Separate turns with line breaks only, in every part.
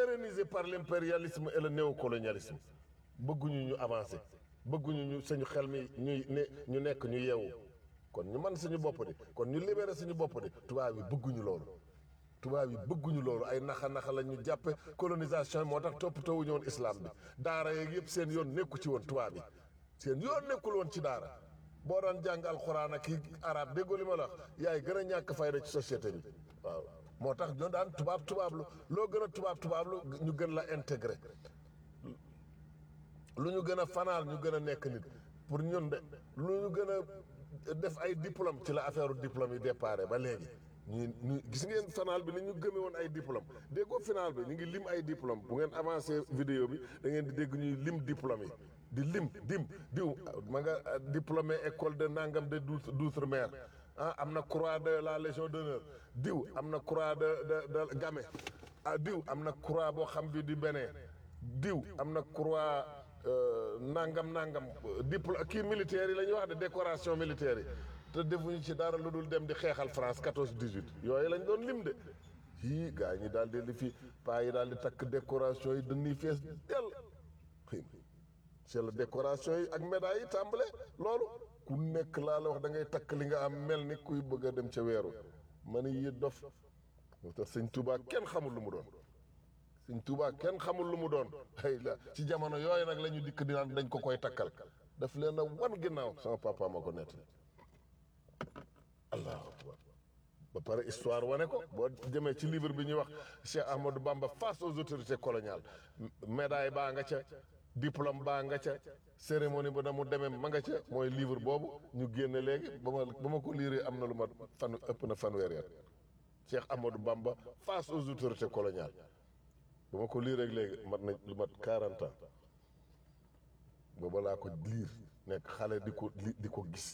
pérennisé par l'impérialisme et le néocolonialisme bëgguñu ñu avancer bëgguñu ñu suñu xel mi ñuy ne ñu nekk ñu yeewu kon ñu man suñu bopp di kon ñu libéré suñu bopp di tubaab yi bëgguñu loolu tubaab yi bëgguñu loolu ay naxa naxa la ñu jàppe colonisation moo tax toppatoowuñu woon islam bi daara yeeg yëpp seen yoon nekku ci woon tubaab yi seen yoon nekkul woon ci daara boo daan jàng alxuraan ak kii arab déggoo li ma la wax yaay gën a ñàkk fayda ci société bi waaw moo tax ñoo daan tubaab tubaab lu loo gën a tubaab tubaab lu ñu gën la intégré lu ñu gën a fanaal ñu gën a nekk nit pour ñun de lu ñu gën a def ay diplôme ci la affaire diplôme yi déparé ba léegi ñu ñu gis ngeen final bi ni ñu gëme woon ay diplôme déggoo final bi ñu ngi lim ay diplôme bu ngeen avancé vidéo bi da ngeen di dégg ñuy lim diplôme yi di lim dim diw ma nga diplômé école de nangam de d'outre-mer ah am na croix de la légion d'honneur diw am na croix de de de Gamay ah diw am na croix boo xam bi di Bénin diw am na croix nangam nangam diplôme kii militaire yi la ñuy wax de décoration militaire yi te defuñu ci dara lu dul dem di xeexal France 14 18 yooyu lañ doon lim de yii gaa ñi daal di li fi paa yi daal di takk décoration yi dañuy fees dell xëy c'est la décoration yi ak médailles yi tàmbale loolu ku nekk laa la wax da ngay takk li nga am mel ni kuy bëgg a dem ca weeru ma ne yi dof moo tax sëñ Touba kenn xamul lu mu doon sëñ Touba kenn xamul lu mu doon ay la ci jamono yooyu nag la ñu dikk di naan dañ ko koy takkal daf leen a wan ginnaaw sama papa ma ko nett allahu akbar ba pare histoire wane ko boo jëmee ci livre bi ñuy wax Cheikh Ahmadou Bamba face aux autorités coloniales médaille baa nga ca diplôme baa nga ca cérémonie ba na mu demee ma nga ca mooy livre boobu ñu génne léegi ba ma ba ma ko liiree am na lu ma fan ëpp na fanweer at Cheikh Ahmadou Bamba face aux autorités coloniales ba ma ko liiree léegi mat na lu mat 40 ans booba laa ko liir nekk xale di ko di ko gis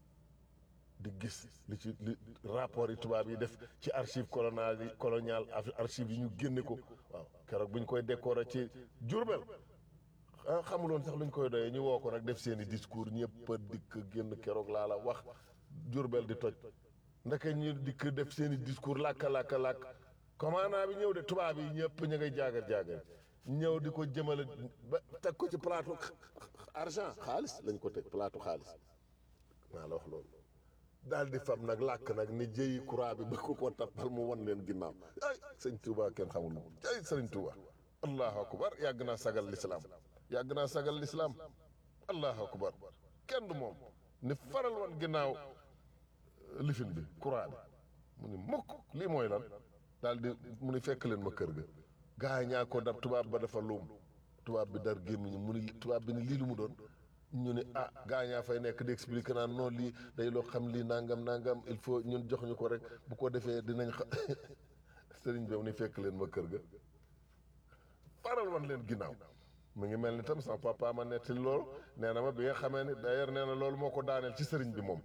di gis li ci li rapport yi tubaab yi def ci archive colonial yi colonial archive yi ñu génne ko waaw keroog bu ñu koy décorer ci Jurbel ah xamuloon sax luñ koy doyee ñu woo ko nag def seen i discours ñëpp a dikk génn keroog laa la wax Jurbel di toj ndeke ñu dikk def seen i discours làkka làkka làkk commandant bi ñëw de tubaab yi ñëpp ñu ngay jaagar jaagar ñëw di ko jëmale ba teg ko ci plateau argent xaalis lañ ko teg plateau xaalis maa la wax loolu daal di fab nag làkk nag ni jëyi croix bi ba ko ko tappal mu wan leen ginnaaw ay sëñ Touba kenn xamul moom ay sëriñ Touba allahu akbar yàgg naa sagal lislaam yàgg naa sagal lislaam allahu akbar kenn du moom ni faral woon ginnaaw lifin bi croix bi mu ni mukk lii mooy lan daal di mu ni fekk leen ma kër ga gaa yi ñaa ko dab tubaab ba dafa luum tubaab bi dar gémmiñu mu ni tubaab bi ni lii lu mu doon ñu ne ah gaa ñaa fay nekk di expliquer naan non lii day loo xam lii nangam nangam il faut ñun jox ñu ko rek bu ko defee dinañ xam sëriñ bi ni fekk leen ma kër ga faral wan leen ginnaaw mu ngi mel ni tam sama papa ma nettali loolu nee na ma bi nga xamee ni d'ailleurs nee na loolu moo ko daaneel ci sëriñ bi moom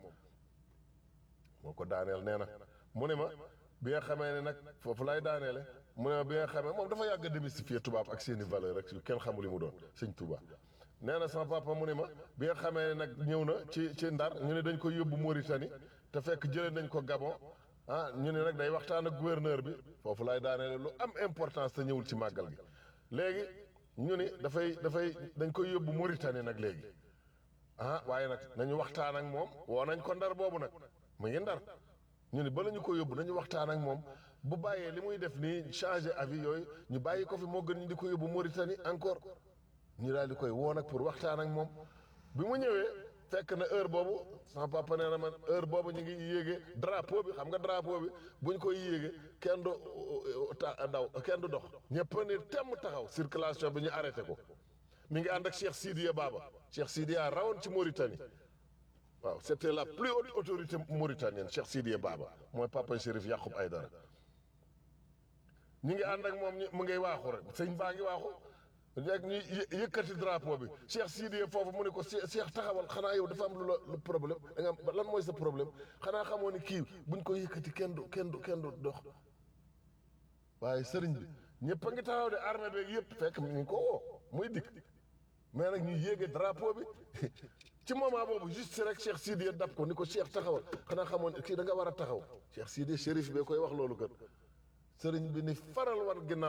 moo ko daaneel nee na mu ne ma bi nga xamee ne nag foofu lay daaneele mu ne ma bi nga xamee moom dafa yàgg a démystifier tubaab ak seeni valeur rek yu kenn xamul li mu doon sëñ Touba nee na sama papa mu ne ma bi nga xamee ne nag ñëw na ci ci ndar ñu ne dañ ko yóbbu Mauritanie te fekk jëlee nañ ko Gabon ah ñu ne nag day waxtaan ak gouverneur bi foofu lay daaneele lu am importance te ñëwul ci màggal gi léegi ñu ni dafay dafay dañ koy yóbbu Mauritanie nag léegi ah waaye nag nañu waxtaan ak moom woo nañ ko ndar boobu nag mu ngi ndar ñu ni bala ñu ko yóbbu nañu waxtaan ak moom bu bàyyee li muy def nii changer avis yooyu ñu bàyyi ko fi moo gën ñu di ko yóbbu Mauritanie encore ñu daal di koy woo nag pour waxtaan ak moom bi mu ñëwee fekk na heure boobu sama papa nee na man heure boobu ñu ngi yéege drapeau bi xam nga drapeau bi bu ñu koy yéege kenn du ta daw kenn du dox ñëpp ni temm taxaw circulation bi ñu arrêté ko mi ngi ànd ak Cheikh Sidiya Baba Cheikh Sidiya rawoon ci Mauritanie waaw c'était la plus haute autorité mauritanienne Cheikh Sidiya Baba mooy papa Chérif Yacoub Aïdara ñu ngi ànd ak moom ñu mu ngay waaxu rek sëñ baa ngi waaxu rek ñu yëkkati drapeau bi Cheikh Sidiya foofu mu ne ko Cheikh taxawal xanaa yow dafa am lu la lu problème da nga am lan mooy sa problème xanaa xamoo ni kii buñ ko yëkkati kenn du kenn du kenn du dox waaye sëriñ bi ñëpp a ngi taxaw de armée beeg yëpp fekk mi ngi ko woo muy dikk mais nag ñu yéege drapeau bi ci moment boobu juste rek Cheikh Sidiya dab ko ni ko Cheikh taxawal xanaa xamoon kii da nga war a taxaw Cheikh Sidiya shérif bee koy wax loolu kat sëriñ bi ni faral war ginnaaw